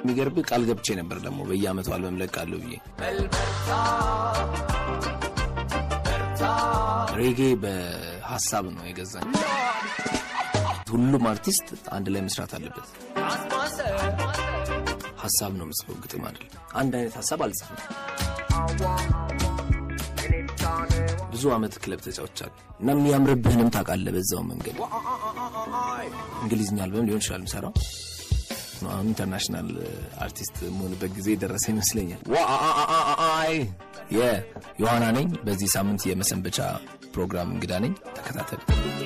የሚገርብ ቃል ገብቼ ነበር ደግሞ በየአመቱ አልበም ለቃለሁ ብዬ ሬጌ በሀሳብ ነው የገዛኝ። ሁሉም አርቲስት አንድ ላይ መስራት አለበት። ሀሳብ ነው የምጽፈው፣ ግጥም አይደለም። አንድ አይነት ሀሳብ አልጽፍም። ብዙ አመት ክለብ ተጫውቻለሁ እና የሚያምርብህንም ታውቃለህ። በዛው መንገድ እንግሊዝኛ አልበም ሊሆን ይችላል ምሰራው አሁን ኢንተርናሽናል አርቲስት መሆንበት ጊዜ የደረሰ ይመስለኛል። ዋአይ የዮሐና ነኝ። በዚህ ሳምንት የመሰንበቻ ፕሮግራም እንግዳ ነኝ። ተከታተል።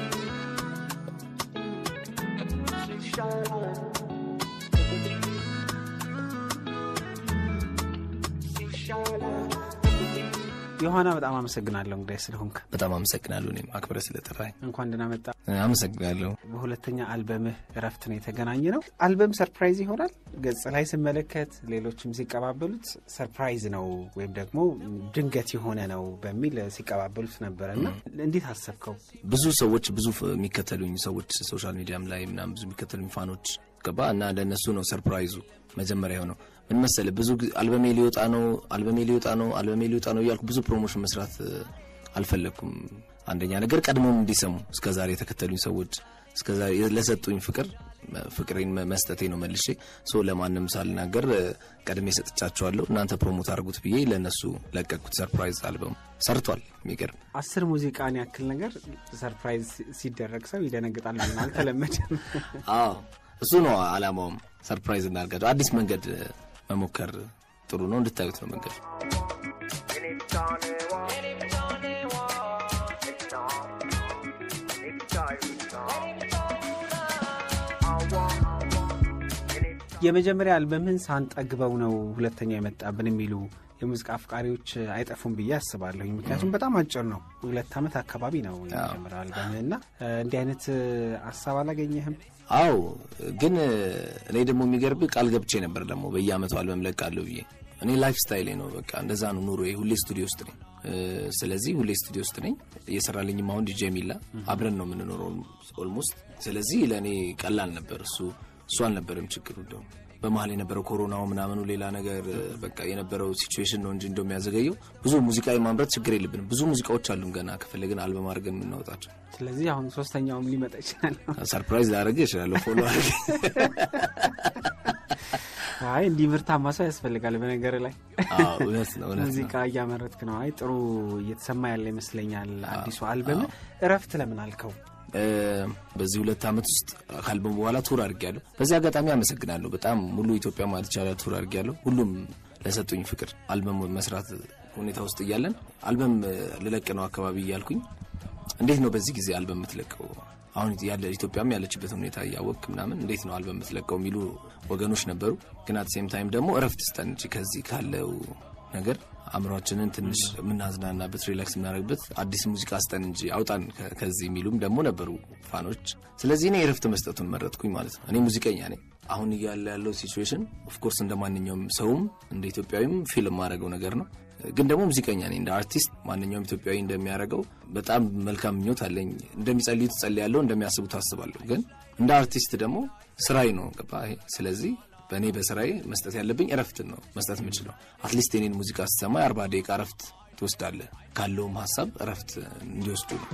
ዮሐና በጣም አመሰግናለሁ እንግዲህ ስለሆንክ። በጣም አመሰግናለሁ። እኔም አክብረህ ስለጠራኝ እንኳን ደህና መጣ። አመሰግናለሁ። በሁለተኛ አልበምህ እረፍት ነው የተገናኘ ነው። አልበም ሰርፕራይዝ ይሆናል። ገጽ ላይ ስመለከት ሌሎችም ሲቀባበሉት ሰርፕራይዝ ነው ወይም ደግሞ ድንገት የሆነ ነው በሚል ሲቀባበሉት ነበረ እና እንዴት አሰብከው? ብዙ ሰዎች ብዙ የሚከተሉኝ ሰዎች ሶሻል ሚዲያም ላይ ምናምን ብዙ የሚከተሉኝ ፋኖች ገባ እና ለእነሱ ነው ሰርፕራይዙ መጀመሪያ የሆነው ምን መሰለህ፣ ብዙ አልበሜ ሊወጣ ነው አልበሜ ሊወጣ ነው አልበሜ ሊወጣ ነው እያልኩ ብዙ ፕሮሞሽን መስራት አልፈለግኩም። አንደኛ ነገር ቀድሞም እንዲሰሙ እስከዛሬ የተከተሉኝ ሰዎች እስከዛሬ ለሰጡኝ ፍቅር ፍቅሬን መስጠቴ ነው መልሼ ሶ ለማንም ሳልናገር ቀድሜ ሰጥቻቸዋለሁ። እናንተ ፕሮሞት አድርጉት ብዬ ለእነሱ ለቀቅኩት። ሰርፕራይዝ አልበም ሰርቷል። የሚገርም አስር ሙዚቃን ያክል ነገር ሰርፕራይዝ ሲደረግ ሰው ይደነግጣል። ምን አልተለመደም። አዎ እሱ ነው አላማውም። ሰርፕራይዝ እናርጋቸው። አዲስ መንገድ መሞከር ጥሩ ነው። እንድታዩት ነው መንገድ የመጀመሪያ አልበምህን ሳንጠግበው ነው ሁለተኛ የመጣብን የሚሉ የሙዚቃ አፍቃሪዎች አይጠፉም ብዬ አስባለሁኝ። ምክንያቱም በጣም አጭር ነው፣ ሁለት ዓመት አካባቢ ነው የመጀመሪያው አልበምህ እና እንዲህ አይነት ሀሳብ አላገኘህም? አዎ፣ ግን እኔ ደግሞ የሚገርብ ቃል ገብቼ ነበር ደግሞ በየአመቱ አልበም ለቃለሁ ብዬ። እኔ ላይፍ ስታይሌ ነው በቃ እንደዛ ነው ኑሮ። ሁሌ ስቱዲዮ ውስጥ ነኝ። ስለዚህ ሁሌ ስቱዲዮ ውስጥ ነኝ። እየሰራልኝም አሁን ዲጄ ሚላ አብረን ነው የምንኖረው ኦልሞስት። ስለዚህ ለእኔ ቀላል ነበር እሱ እሱ አልነበረም ችግሩ እንደውም በመሀል የነበረው ኮሮናው ምናምኑ ሌላ ነገር በቃ የነበረው ሲቹዌሽን ነው እንጂ እንደሚያዘገየው ብዙ ሙዚቃ የማምረት ችግር የለብንም። ብዙ ሙዚቃዎች አሉን ገና ከፈለግን አልበም አድርገን የምናወጣቸው። ስለዚህ አሁን ሶስተኛውም ሊመጣ ይችላል። ሰርፕራይዝ ላደርግ ይችላለሁ። ፎሎ አድርግ። አይ እንዲህ ምርታማ ሰው ያስፈልጋል። በነገር ላይ እውነት ነው እውነት ሙዚቃ እያመረትክ ነው። አይ ጥሩ እየተሰማ ያለ ይመስለኛል። አዲሱ አልበም እረፍት ለምን አልከው? በዚህ ሁለት ዓመት ውስጥ ከአልበሙ በኋላ ቱር አድርጌያለሁ። በዚህ አጋጣሚ አመሰግናለሁ። በጣም ሙሉ ኢትዮጵያ ማለት ይቻላል ቱር አድርጌያለሁ። ሁሉም ለሰጡኝ ፍቅር አልበም መስራት ሁኔታ ውስጥ እያለን አልበም ልለቅ ነው አካባቢ እያልኩኝ እንዴት ነው በዚህ ጊዜ አልበም የምትለቀው? አሁን ያለ ኢትዮጵያም ያለችበት ሁኔታ እያወቅ ምናምን እንዴት ነው አልበም የምትለቀው የሚሉ ወገኖች ነበሩ። ግን አት ሴም ታይም ደግሞ እረፍት ስጠን እንጂ ከዚህ ካለው ነገር አእምሯችንን ትንሽ የምናዝናናበት ሪላክስ የምናደርግበት አዲስ ሙዚቃ ስጠን እንጂ አውጣን ከዚህ የሚሉም ደግሞ ነበሩ ፋኖች። ስለዚህ እኔ የረፍት መስጠቱን መረጥኩኝ ማለት ነው። እኔ ሙዚቀኛ ነኝ። አሁን እያለ ያለው ሲቹዌሽን ኦፍኮርስ እንደ ማንኛውም ሰውም እንደ ኢትዮጵያዊም ፊልም ማድረገው ነገር ነው። ግን ደግሞ ሙዚቀኛ ነኝ። እንደ አርቲስት ማንኛውም ኢትዮጵያዊ እንደሚያደርገው በጣም መልካም ምኞት አለኝ። እንደሚጸልዩት ጸልያለሁ፣ እንደሚያስቡት አስባለሁ። ግን እንደ አርቲስት ደግሞ ስራዬ ነው ገባ። ስለዚህ በእኔ በስራዬ መስጠት ያለብኝ እረፍትን ነው መስጠት የምችለው። አትሊስት የኔን ሙዚቃ ስትሰማ የአርባ ደቂቃ እረፍት ትወስዳለህ። ካለውም ሀሳብ እረፍት እንዲወስዱ ነው።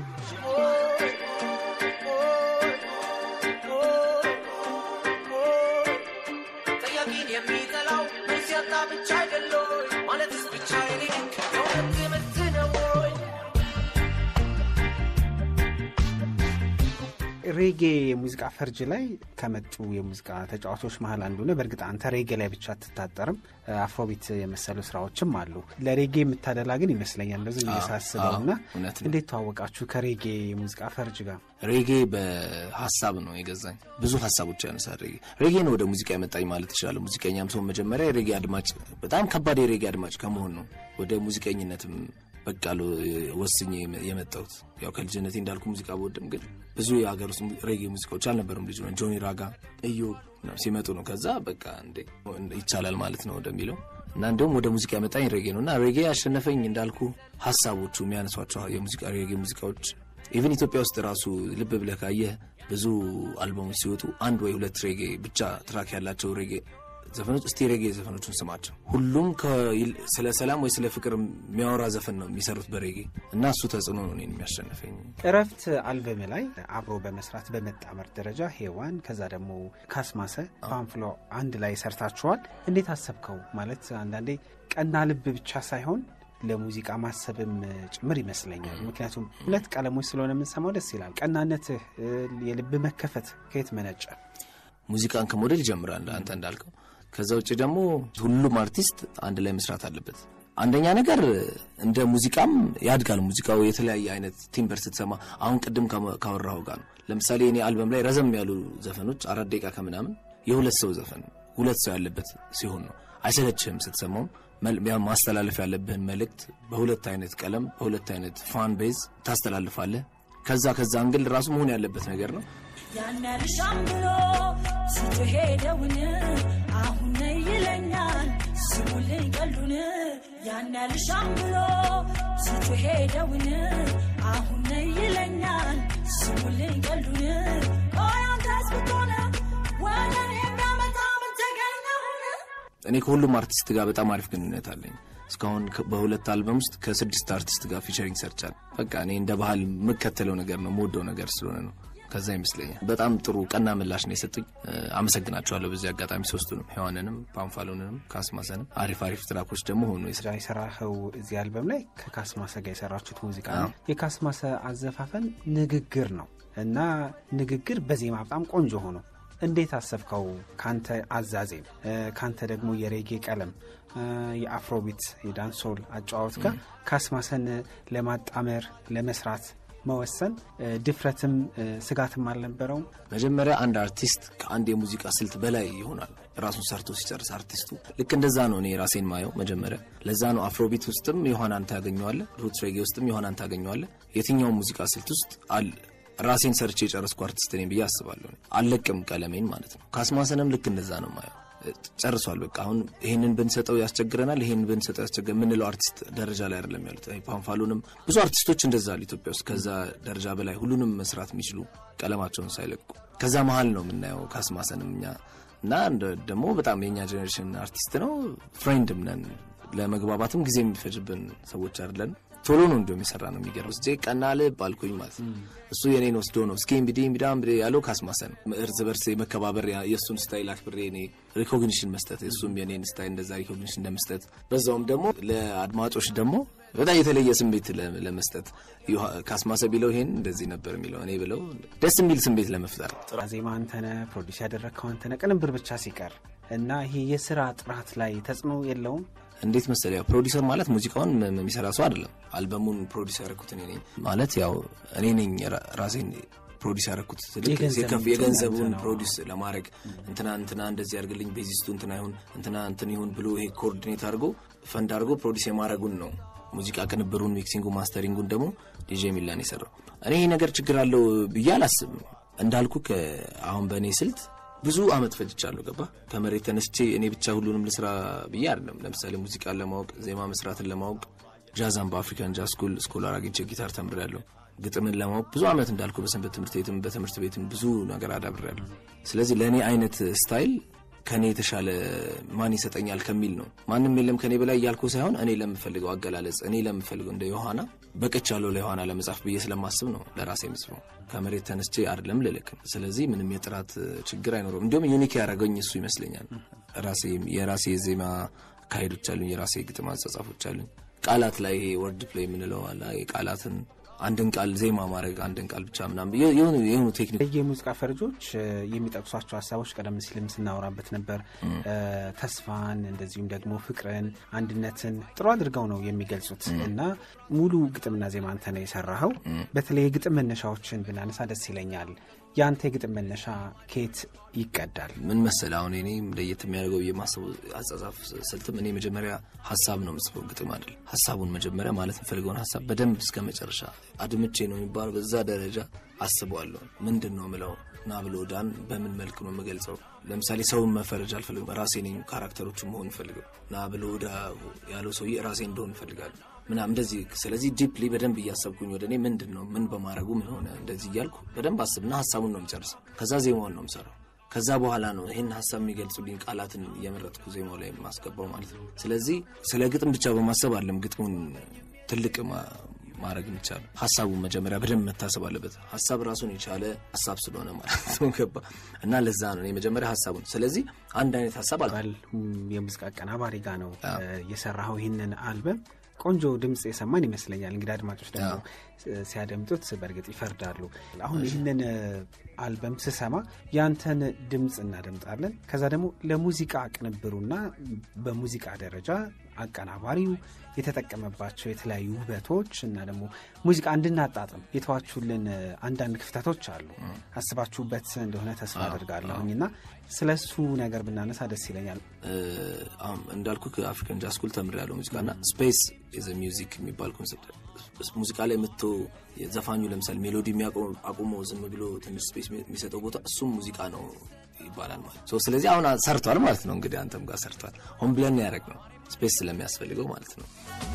ሬጌ የሙዚቃ ፈርጅ ላይ ከመጡ የሙዚቃ ተጫዋቾች መሀል አንዱ ነው። በእርግጥ አንተ ሬጌ ላይ ብቻ አትታጠርም፣ አፍሮቢት የመሰሉ ስራዎችም አሉ። ለሬጌ የምታደላ ግን ይመስለኛል እንደዚ እየሳስበው እና እንዴት ተዋወቃችሁ ከሬጌ የሙዚቃ ፈርጅ ጋር? ሬጌ በሀሳብ ነው የገዛኝ። ብዙ ሀሳቦች ያነሳል ሬጌ። ሬጌ ነው ወደ ሙዚቃ የመጣኝ ማለት ይችላል። ሙዚቀኛም ሰው መጀመሪያ የሬጌ አድማጭ፣ በጣም ከባድ የሬጌ አድማጭ ከመሆን ነው ወደ ሙዚቀኝነትም በቃ ወስኜ የመጣሁት ያው ከልጅነቴ እንዳልኩ ሙዚቃ በወድም ግን ብዙ የሀገር ውስጥ ሬጌ ሙዚቃዎች አልነበሩም። ልጅ ጆኒ ራጋ እዮ ሲመጡ ነው ከዛ በቃ እንዴ ይቻላል ማለት ነው ወደሚለው እና እንዲሁም ወደ ሙዚቃ ያመጣኝ ሬጌ ነው እና ሬጌ ያሸነፈኝ እንዳልኩ ሀሳቦቹ የሚያነሷቸው የሙዚቃ ሬጌ ሙዚቃዎች ኢቨን ኢትዮጵያ ውስጥ ራሱ ልብ ብለህ ካየህ ብዙ አልበሞች ሲወጡ አንድ ወይ ሁለት ሬጌ ብቻ ትራክ ያላቸው ሬጌ ዘፈኖች እስቲ ሬጌ ዘፈኖቹን ስማቸው። ሁሉም ስለ ሰላም ወይ ስለ ፍቅር የሚያወራ ዘፈን ነው የሚሰሩት በሬጌ እና እሱ ተጽዕኖ ነው እኔን የሚያሸንፈኝ። እረፍት አልበም ላይ አብሮ በመስራት በመጣመር ደረጃ ሄዋን፣ ከዛ ደግሞ ካስማሰ ፓንፍሎ አንድ ላይ ሰርታችኋል። እንዴት አሰብከው? ማለት አንዳንዴ ቀና ልብ ብቻ ሳይሆን ለሙዚቃ ማሰብም ጭምር ይመስለኛል። ምክንያቱም ሁለት ቀለሞች ስለሆነ የምንሰማው ደስ ይላል። ቀናነትህ፣ የልብ መከፈት ከየት መነጨ? ሙዚቃን ከሞዴል ይጀምራል አንተ እንዳልከው። ከዛ ውጭ ደግሞ ሁሉም አርቲስት አንድ ላይ መስራት አለበት። አንደኛ ነገር እንደ ሙዚቃም ያድጋል። ሙዚቃው የተለያየ አይነት ቲምበር ስትሰማ አሁን ቅድም ካወራሁ ጋር ነው። ለምሳሌ እኔ አልበም ላይ ረዘም ያሉ ዘፈኖች አራት ደቂቃ ከምናምን የሁለት ሰው ዘፈን ሁለት ሰው ያለበት ሲሆን ነው አይሰለችህም ስትሰማውም ማስተላለፍ ያለብህን መልእክት በሁለት አይነት ቀለም በሁለት አይነት ፋን ቤዝ ታስተላልፋለህ። ከዛ ከዛ እንግል ራሱ መሆን ያለበት ነገር ነው። ያን ያልሻም ብሎ ስትሄደውን አሁን ነይ ይለኛል ስሙልኝ ቀልዱን ያን ያልሻም ብሎ ስትሄደውን አሁን ነይ ይለኛል ስሙልኝ ቀልዱን ኦያንተስ ብትሆነ ወደን የሚያመጣ ምን ተገኘውን እኔ ከሁሉም አርቲስት ጋር በጣም አሪፍ ግንኙነት አለኝ። እስካሁን በሁለት አልበም ውስጥ ከስድስት አርቲስት ጋር ፊቸሪንግ ሰርቻል። በቃ እኔ እንደ ባህል የምከተለው ነገር ነው የምወደው ነገር ስለሆነ ነው። ከዛ ይመስለኛል በጣም ጥሩ ቀና ምላሽ ነው የሰጡኝ። አመሰግናቸዋለሁ በዚህ አጋጣሚ ሶስቱንም፣ ሔዋንንም፣ ፓንፋሎንንም፣ ካስማሰንም አሪፍ አሪፍ ትራኮች ደግሞ ሆኑ የሰራኸው እዚህ አልበም ላይ ከካስማሰ ጋር የሰራችሁት ሙዚቃ ነው። የካስማሰ አዘፋፈን ንግግር ነው እና ንግግር በዜማ በጣም ቆንጆ ሆኖ እንዴት አሰብከው? ካንተ አዛዜም ካንተ ደግሞ የሬጌ ቀለም የአፍሮቢት የዳንሶል አጨዋወት ጋር ካስማሰን ለማጣመር ለመስራት መወሰን ድፍረትም ስጋትም አልነበረውም። መጀመሪያ አንድ አርቲስት ከአንድ የሙዚቃ ስልት በላይ ይሆናል ራሱን ሰርቶ ሲጨርስ አርቲስቱ። ልክ እንደዛ ነው እኔ ራሴን ማየው መጀመሪያ። ለዛ ነው አፍሮቢት ውስጥም ዮሐናን ታገኘዋለህ፣ ሩት ሬጌ ውስጥም ዮሐናን ታገኘዋለህ። የትኛውም ሙዚቃ ስልት ውስጥ አለ ራሴን ሰርቼ የጨረስኩ አርቲስት ነኝ ብዬ አስባለሁ። አለቅም ቀለሜን ማለት ነው። ካስማሰንም ልክ እንደዛ ነው ማየው። ጨርሷል። በቃ አሁን ይህንን ብንሰጠው ያስቸግረናል፣ ይህንን ብንሰጠው ያስቸግረ የምንለው አርቲስት ደረጃ ላይ አይደለም ያሉት። ፓንፋሉንም ብዙ አርቲስቶች እንደዛ አሉ ኢትዮጵያ ውስጥ ከዛ ደረጃ በላይ ሁሉንም መስራት የሚችሉ ቀለማቸውን ሳይለቁ ከዛ መሀል ነው የምናየው ካስማሰንም እኛ እና ደግሞ በጣም የእኛ ጀኔሬሽን አርቲስት ነው። ፍሬንድም ነን። ለመግባባትም ጊዜ የሚፈጅብን ሰዎች አይደለን። ቶሎ ነው እንዲሁም የሰራ ነው የሚገርም ስ ቀና ልብ አልኩኝ ማለት ነው። እሱ የኔን ወስዶ ነው እስኪ እንግዲህ እንግዳ ያለው ካስማሰ ነው። እርስ በርስ የመከባበር የእሱን ስታይል አክብሬ እኔ ሪኮግኒሽን መስጠት እሱም የኔን ስታይል እንደዛ ሪኮግኒሽን እንደመስጠት በዛውም ደግሞ ለአድማጮች ደግሞ በጣም የተለየ ስሜት ለመስጠት ካስማሰ ቢለው ይሄን እንደዚህ ነበር የሚለው እኔ ብለው ደስ የሚል ስሜት ለመፍጠር ዜማ አንተነ ፕሮዲስ ያደረግከው አንተነ ቅንብር ብቻ ሲቀር እና ይሄ የስራ ጥራት ላይ ተጽዕኖ የለውም? እንዴት መሰለ ያው ፕሮዲሰር ማለት ሙዚቃውን የሚሰራ ሰው አይደለም። አልበሙን ፕሮዲስ ያደረኩት እኔ ነኝ ማለት ያው እኔ ነኝ ራሴን ፕሮዲስ ያደረኩት የገንዘቡን ፕሮዲስ ለማድረግ እንትና እንትና እንደዚህ ያርግልኝ ቤዚስቱ እንትና ይሁን እንትና እንትን ይሁን ብሎ ይሄ ኮኦርዲኔት አድርጎ ፈንድ አድርጎ ፕሮዲስ የማድረጉን ነው። ሙዚቃ ቅንብሩን፣ ሚክሲንጉ፣ ማስተሪንጉን ደግሞ ዲጄ ሚላን የሰራው። እኔ ይሄ ነገር ችግር አለው ብዬ አላስብም። እንዳልኩ አሁን በእኔ ስልት ብዙ አመት ፈጅቻለሁ። ገባ ከመሬት ተነስቼ እኔ ብቻ ሁሉንም ልስራ ብዬ አይደለም። ለምሳሌ ሙዚቃን ለማወቅ ዜማ መስራትን ለማወቅ ጃዛን በአፍሪካን ጃዝ ስኩል ስኮላር አግኝቼ ጊታር ተምሬያለሁ። ግጥምን ለማወቅ ብዙ አመት እንዳልኩ በሰንበት ትምህርት ቤትም በትምህርት ቤትም ብዙ ነገር አዳብሬያለሁ። ስለዚህ ለእኔ አይነት ስታይል ከእኔ የተሻለ ማን ይሰጠኛል ከሚል ነው። ማንም የለም ከእኔ በላይ እያልኩ ሳይሆን እኔ ለምፈልገው አገላለጽ እኔ ለምፈልገው እንደ ዮሐና በቅቻለሁ ለዮሐና ለመጻፍ ብዬ ስለማስብ ነው ለራሴ ምጽፈው ከመሬት ተነስቼ አይደለም ልልክም። ስለዚህ ምንም የጥራት ችግር አይኖረም። እንዲሁም ዩኒክ ያደረገኝ እሱ ይመስለኛል። ራሴ የራሴ የዜማ አካሄዶች አሉኝ፣ የራሴ የግጥም አጻጻፎች አሉኝ። ቃላት ላይ ይሄ ወርድ ፕሌይ የምንለው አለ የቃላትን አንድን ቃል ዜማ ማድረግ አንድን ቃል ብቻ ምናምን የሆኑ ቴክኒክ የሙዚቃ ፈርጆች የሚጠቅሷቸው ሀሳቦች ቀደም ሲልም ስናወራበት ነበር። ተስፋን፣ እንደዚሁም ደግሞ ፍቅርን፣ አንድነትን ጥሩ አድርገው ነው የሚገልጹት እና ሙሉ ግጥምና ዜማ አንተ ነው የሰራኸው። በተለይ የግጥም መነሻዎችን ብናነሳ ደስ ይለኛል። የአንተ የግጥም መነሻ ከየት ይቀዳል? ምን መሰለ አሁን እኔ ለየት የሚያደርገው የማሰቡ አጻጻፍ ስልትም እኔ መጀመሪያ ሀሳብ ነው የምጽፈው፣ ግጥም አይደል። ሀሳቡን መጀመሪያ ማለት የምፈልገውን ሀሳብ በደንብ እስከ መጨረሻ አድምቼ ነው የሚባለው። በዛ ደረጃ አስበዋለሁ። ምንድን ነው ምለው ና ብሎ ዳን በምን መልክ ነው የምገልጸው? ለምሳሌ ሰውን መፈረጅ አልፈልግም። ራሴ ነኝ ካራክተሮቹ መሆን ፈልገው ና ብሎ ዳ ያለው ሰውዬ ራሴ እንደሆን እፈልጋለሁ ምናምን እንደዚህ። ስለዚህ ዲፕሊ በደንብ እያሰብኩኝ ወደ እኔ ምንድን ነው ምን በማድረጉ ምን ሆነ እንደዚህ እያልኩ በደንብ አስብና ሀሳቡን ነው የምጨርሰው። ከዛ ዜማውን ነው የምሰራው። ከዛ በኋላ ነው ይህን ሀሳብ የሚገልጹልኝ ቃላትን እየመረጥኩ ዜማው ላይ የማስገባው ማለት ነው። ስለዚህ ስለ ግጥም ብቻ በማሰብ አለም ግጥሙን ትልቅ ማ- ማድረግ የሚቻለው ሀሳቡን መጀመሪያ በደንብ መታሰብ አለበት። ሀሳብ ራሱን የቻለ ሀሳብ ስለሆነ ማለት ነው። ገባ እና ለዛ ነው እኔ መጀመሪያ ሀሳቡን ስለዚህ አንድ አይነት ሀሳብ አለ ባል የሙዚቃ አቀናባሪ ጋር ነው የሰራኸው ይህንን አልበም። ቆንጆ ድምፅ የሰማን ይመስለኛል። እንግዲህ አድማጮች ደግሞ ሲያደምጡት በእርግጥ ይፈርዳሉ። አሁን ይህንን አልበም ስሰማ ያንተን ድምፅ እናደምጣለን። ከዛ ደግሞ ለሙዚቃ ቅንብሩና በሙዚቃ ደረጃ አቀናባሪው የተጠቀመባቸው የተለያዩ ውበቶች እና ደግሞ ሙዚቃ እንድናጣጥም የተዋቹልን አንዳንድ ክፍተቶች አሉ። አስባችሁበት እንደሆነ ተስፋ አድርጋለሁኝ እና ስለ እሱ ነገር ብናነሳ ደስ ይለኛል። አሁን እንዳልኩ ከአፍሪካን ጃዝ ስኩል ተምሬያለሁ ሙዚቃ እና ስፔስ ዘ ሚውዚክ የሚባል ኮንሰፕት ሙዚቃ ላይ መጥቶ ዘፋኙ ለምሳሌ ሜሎዲ አቁሞ ዝም ብሎ ትንሽ ስፔስ የሚሰጠው ቦታ እሱም ሙዚቃ ነው ይባላል ማለት ነው። ስለዚህ አሁን ሰርቷል ማለት ነው። እንግዲህ አንተም ጋር ሰርቷል። ሆን ብለን ያደረግ ነው ስፔስ ስለሚያስፈልገው ማለት ነው።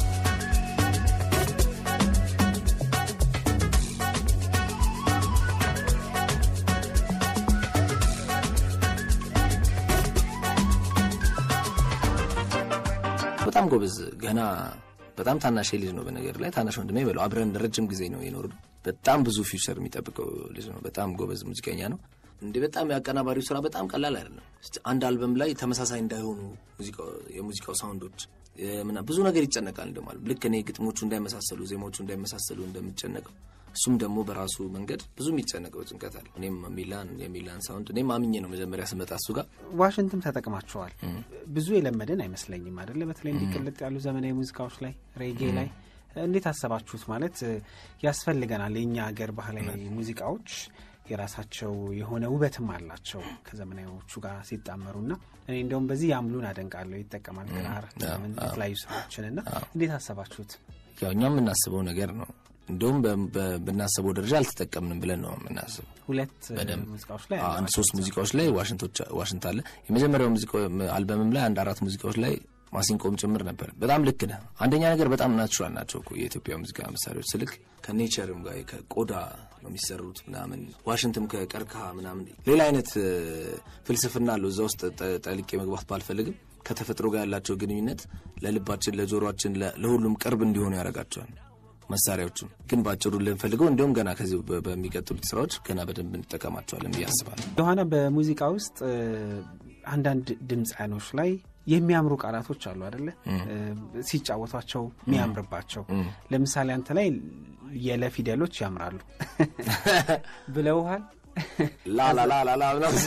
በጣም ጎበዝ ገና በጣም ታናሽ ልጅ ነው። በነገር ላይ ታናሽ ወንድሜ በለው አብረን ረጅም ጊዜ ነው የኖርነው። በጣም ብዙ ፊውቸር የሚጠብቀው ልጅ ነው። በጣም ጎበዝ ሙዚቀኛ ነው። እንዴ በጣም የአቀናባሪው ስራ በጣም ቀላል አይደለም። አንድ አልበም ላይ ተመሳሳይ እንዳይሆኑ የሙዚቃው ሳውንዶች ምና ብዙ ነገር ይጨነቃል። እንደማለ ልክ እኔ ግጥሞቹ እንዳይመሳሰሉ፣ ዜማዎቹ እንዳይመሳሰሉ እንደምጨነቀው እሱም ደግሞ በራሱ መንገድ ብዙ የሚጨነቀው ጭንቀት አለ። እኔም ሚላን የሚላን ሳውንድ እኔም አምኜ ነው መጀመሪያ ስመጣ እሱ ጋር ዋሽንትም ተጠቅማቸዋል። ብዙ የለመደን አይመስለኝም አይደለ? በተለይ እንዲቅልጥ ያሉ ዘመናዊ ሙዚቃዎች ላይ ሬጌ ላይ እንዴት አሰባችሁት? ማለት ያስፈልገናል። የእኛ ሀገር ባህላዊ ሙዚቃዎች የራሳቸው የሆነ ውበትም አላቸው ከዘመናዊዎቹ ጋር ሲጣመሩና እኔ እንደውም በዚህ ያምሉን አደንቃለሁ። ይጠቀማል ክራር የተለያዩ ስራዎችን እና እንዴት አሰባችሁት? ያው እኛ የምናስበው ነገር ነው እንዲሁም ብናስበው ደረጃ አልተጠቀምንም ብለን ነው የምናስበው። ሁለት ሙዚቃዎች ላይ አንድ ሶስት ሙዚቃዎች ላይ ዋሽንት አለ። የመጀመሪያው አልበምም ላይ አንድ አራት ሙዚቃዎች ላይ ማሲንቆም ጭምር ነበር። በጣም ልክ ነህ። አንደኛ ነገር በጣም ናቹራል ናቸው እኮ የኢትዮጵያ ሙዚቃ መሳሪያዎች ስልክ ከኔቸርም ጋር ከቆዳ ነው የሚሰሩት ምናምን፣ ዋሽንትም ከቀርከሃ ምናምን ሌላ አይነት ፍልስፍና አለው እዛ ውስጥ ጠልቄ መግባት ባልፈልግም ከተፈጥሮ ጋር ያላቸው ግንኙነት ለልባችን፣ ለጆሮችን፣ ለሁሉም ቅርብ እንዲሆኑ ያደርጋቸዋል። መሳሪያዎቹ ግን በአጭሩ ልንፈልገው እንዲሁም ገና ከዚህ በሚቀጥሉት ስራዎች ገና በደንብ እንጠቀማቸዋለን ብዬ አስባለሁ። ዮሐና በሙዚቃ ውስጥ አንዳንድ ድምፃያኖች ላይ የሚያምሩ ቃላቶች አሉ አደለ? ሲጫወቷቸው የሚያምርባቸው ለምሳሌ አንተ ላይ የለ ፊደሎች ያምራሉ ብለውሃል። ላላላላላ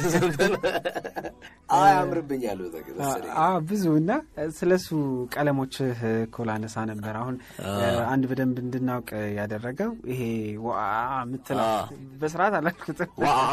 አያምርብኛል ብዙ እና ስለሱ ቀለሞችህ እኮ ላነሳ ነበር። አሁን አንድ በደንብ እንድናውቅ ያደረገው ይሄ ዋ ምትለው በስርዓት አላልኩትም።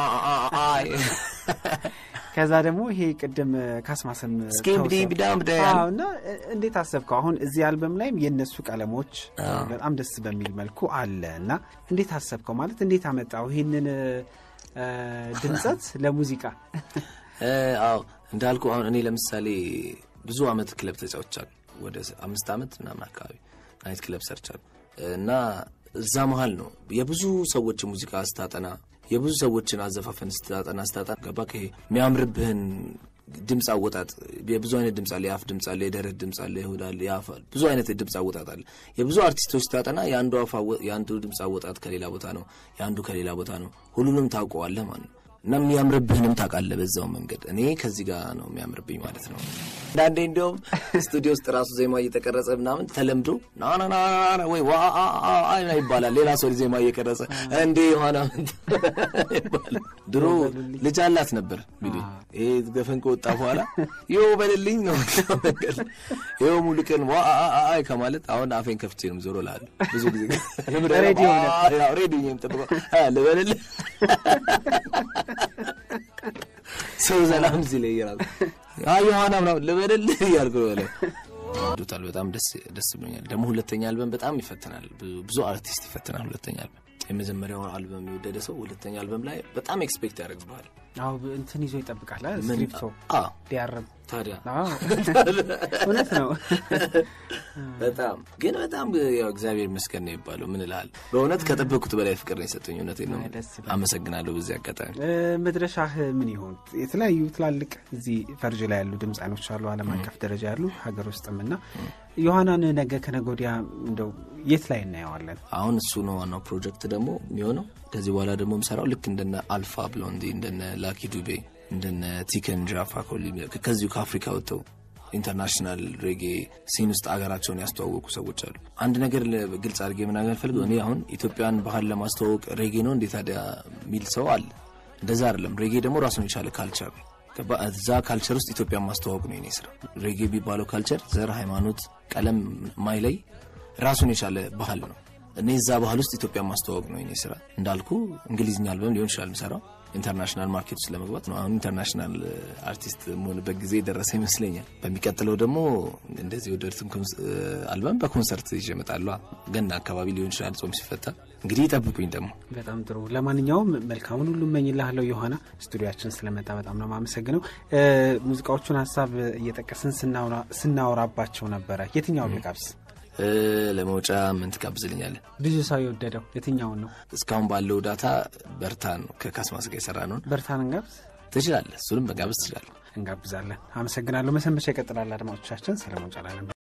ከዛ ደግሞ ይሄ ቅድም ካስማሰም እና እንዴት አሰብከው? አሁን እዚህ አልበም ላይም የእነሱ ቀለሞች በጣም ደስ በሚል መልኩ አለ እና እንዴት አሰብከው? ማለት እንዴት አመጣው ይህንን ድምፀት ለሙዚቃ? አዎ እንዳልኩ አሁን እኔ ለምሳሌ ብዙ አመት ክለብ ተጫውቻለሁ። ወደ አምስት ዓመት ምናምን አካባቢ ናይት ክለብ ሰርቻለሁ እና እዛ መሀል ነው የብዙ ሰዎች ሙዚቃ ስታጠና የብዙ ሰዎችን አዘፋፈን ስታጠና ስታጠና ገባ ከይሄ የሚያምርብህን ድምፅ አወጣጥ የብዙ አይነት ድምፅ አለ። የአፍ ድምፅ አለ፣ የደረት ድምፅ አለ፣ የሆድ አለ፣ የአፍ ብዙ አይነት ድምፅ አወጣጥ አለ። የብዙ አርቲስቶች ስታጠና የአንዱ አፍ የአንዱ ድምፅ አወጣጥ ከሌላ ቦታ ነው፣ የአንዱ ከሌላ ቦታ ነው። ሁሉንም ታውቀዋለህ ማለት ነው እና የሚያምርብህንም ታውቃለህ በዛው መንገድ። እኔ ከዚህ ጋር ነው የሚያምርብኝ ማለት ነው። አንዳንዴ እንዲያውም ስቱዲዮ ውስጥ ራሱ ዜማ እየተቀረጸ ምናምን ተለምዶ ናናና ወይ ዋ ይባላል። ሌላ ሰው ዜማ እየቀረጸ እንዴ የሆነ ይባላል። ድሮ ልጅ አላት ነበር እንግዲህ ይሄ ገፈን ከወጣ በኋላ ይኸው በልልኝ ነው ነገር ይኸው ሙሉ ቀን ዋ አይ ከማለት አሁን አፌን ከፍቼ ነው ዞሮ ላሉ ብዙ ጊዜ ሬዲዮ የምጠብቀው ልበልልህ ሰው ሰላም ሲል ይራል ዮሐና ምናምን ልበልልህ እያልኩ በላይ ዱታል በጣም ደስ ብሎኛል። ደግሞ ሁለተኛ አልበም በጣም ይፈትናል። ብዙ አርቲስት ይፈትናል ሁለተኛ አልበም። የመጀመሪያውን አልበም የወደደ ሰው ሁለተኛ አልበም ላይ በጣም ኤክስፔክት ያደርግብሃል። አዎ እንትን ይዞ ይጠብቃል። ስክሪፕቶ ሊያርም ታዲያ አዎ፣ እውነት ነው። በጣም ግን በጣም ያው እግዚአብሔር ይመስገን ነው የሚባለው። ምን እልሃለሁ በእውነት ከጠበቅኩት በላይ ፍቅር ነው የሰጡኝ። እውነቴን ነው። ደስ ይላል። አመሰግናለሁ በዚህ አጋጣሚ። እ፣ መድረሻህ ምን ይሆን? የተለያዩ ትላልቅ እዚህ ፈርጅ ላይ ያሉ ድምፃኖች አሉ፣ ዓለም አቀፍ ደረጃ ያሉ ሀገር ውስጥም እና ዮሐናን ነገ ከነገ ወዲያ እንደው የት ላይ እናየዋለን? አሁን እሱ ነው ዋናው ፕሮጀክት ደግሞ የሚሆነው። ከዚህ በኋላ ደግሞ የምሰራው ልክ እንደነ አልፋ ብሎንዲ፣ እንደነ ላኪ ዱቤ፣ እንደነ ቲከን ጃፋኮሊ ከዚሁ ከአፍሪካ ወጥተው ኢንተርናሽናል ሬጌ ሲን ውስጥ አገራቸውን ያስተዋወቁ ሰዎች አሉ። አንድ ነገር ለ- ግልጽ አድርጌ መናገር ፈልገው እኔ አሁን ኢትዮጵያን ባህል ለማስተዋወቅ ሬጌ ነው እንዴ ታዲያ የሚል ሰው አለ። እንደዛ አይደለም። ሬጌ ደግሞ ራሱን የቻለ ካልቸር ነው። ገባ? እዛ ካልቸር ውስጥ ኢትዮጵያን ማስተዋወቅ ነው የኔ ስራ። ሬጌ የሚባለው ካልቸር ዘር፣ ሃይማኖት፣ ቀለም ማይለይ ራሱን የቻለ ባህል ነው። እኔ እዛ ባህል ውስጥ ኢትዮጵያን ማስተዋወቅ ነው የኔ ስራ። እንዳልኩ እንግሊዝኛ አልበም ሊሆን ይችላል የምሰራው ኢንተርናሽናል ማርኬት ውስጥ ለመግባት ነው። አሁን ኢንተርናሽናል አርቲስት መሆንበት ጊዜ የደረሰ ይመስለኛል። በሚቀጥለው ደግሞ እንደዚህ የወደዱትን ኮንስ- አልበም በኮንሰርት ይዤ እመጣለሁ። ገና አካባቢ ሊሆን ይችላል ጾም ሲፈታ እንግዲህ ይጠብቁኝ ደግሞ በጣም ጥሩ። ለማንኛውም መልካሙን ሁሉ እመኝልሃለሁ ዮሐና። ስቱዲያችን ስለመጣ በጣም ነው የማመሰግነው። እ፣ ሙዚቃዎቹን ሀሳብ እየጠቀስን ስናወራ- ስናወራባቸው ነበረ። የትኛውን ልጋብዝ? እ፣ ለመውጫ ምን ትጋብዝልኛለህ? ብዙ ሰው የወደደው የትኛውን ነው? እስካሁን ባለው ዳታ በርታን ከካስማስ ጋር የሰራ ነውን በርታን እንጋብዝ? ትችላለህ። እሱንም መጋበዝ ትችላለህ። እንጋብዛለን። አመሰግናለሁ። መሰንበቻ ይቀጥላል። አድማጮቻችን ሰለሞን ጫላ ነበር።